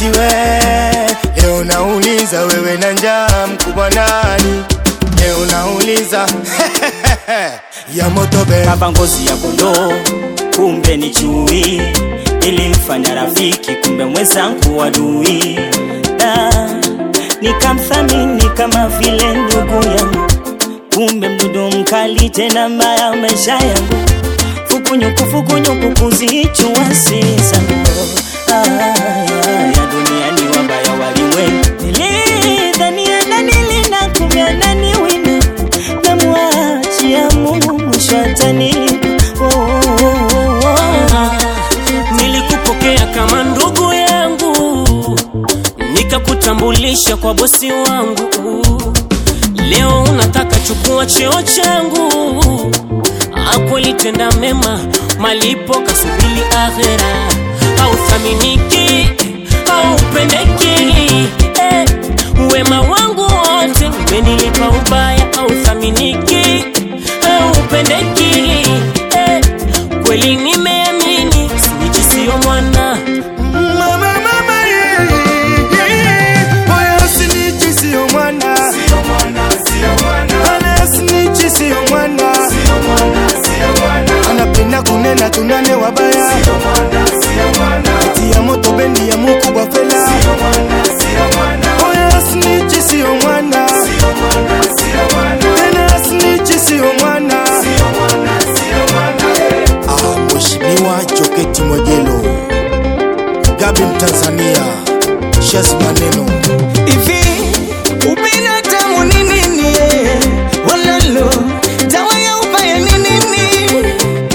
we leo nauliza wewe na njaa mkubwa nani leo nauliza ya motobe kava ngozi ya kondoo, kumbe ni chui. Nilimfanya rafiki, kumbe mwenzangu adui. Da, nikamthamini kama vile ndugu yangu, kumbe mdudu mkali tena mbaya maisha yangu. Fukunyuku fukunyuku kuzichua zangu ya duniani wabaya walimwengu. Nilidhania nanilinda, kumbe ananiwinda namwachia Mungu mwisho atanilipa. Oh, oh, oh, oh. Nilikupokea kama ndugu yangu, nikakutambulisha kwa bosi wangu. Leo unataka chukua cheo changu, akwelitenda mema, malipo kasubili akhera. Hauthaminiki, haupendeki, eh, wema wangu wote umenilipa ubaya. Hauthaminiki, haupendeki, eh, kweli nimeamini, snitch sio mwana Mama, mama, yeah, yeah. Oya, snitch sio mwana. Ana snitch sio mwana. Anapenda kunena tunane wabaya tia moto bendi ya mukubwa fela Oya, snitch sio mwana tena snitch sio mwana Ah, Mheshimiwa Joketi Mwegelo Gabi Mtanzania Shazi Maneno Hivi ubinadamu ni nini? eh? Walalo dawa ya ubaya ni nini?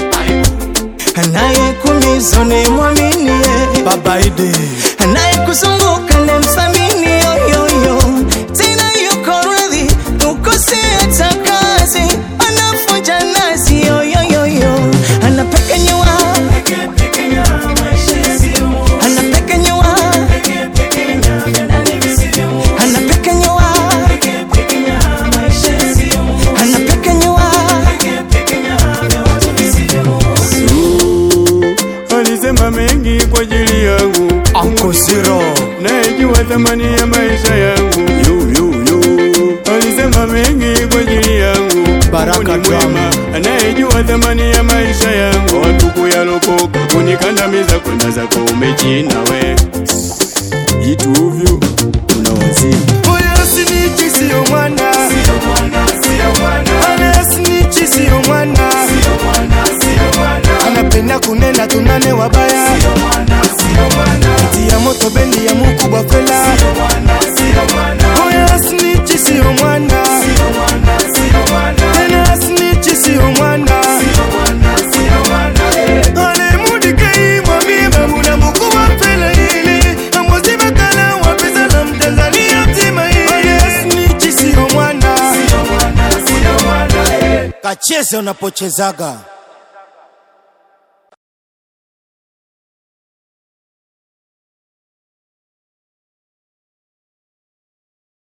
Anayekuumiza ni mwamini, eh. Baba Ide anayekuzunguka ni mthamini, yoyoyo tena yuko radhi ukose hata kazi, anafunja nazi, yoyoyo anapekenyewa anapekenyewa anapekenyewa anapekenyewa Alisema mengi kwa ajili yangu, Uncle Zero nayejua thamani ya maisha yangu. Yu, yu, yu. Alisema mengi kwa ajili yangu, Baraka Mungu ni Drama. mwema, anayejua thamani ya maisha yangu. Watu kuyalokoka kunikandamiza, kwenda zako umechina we ituvyu unawazimu Oya, snitch sio mwana Ana snitch sio mwana Anapenda kunena tunane wabaya tia moto bendi ya mukubwa fela Oya, snitch sio mwana tena snitch sio mwana Ale mudike mwambie babu na mukubwa fela hili Amozi bakala wa pesa la mtanzania mzima hili Oya, snitch sio mwana Kacheze unapochezaga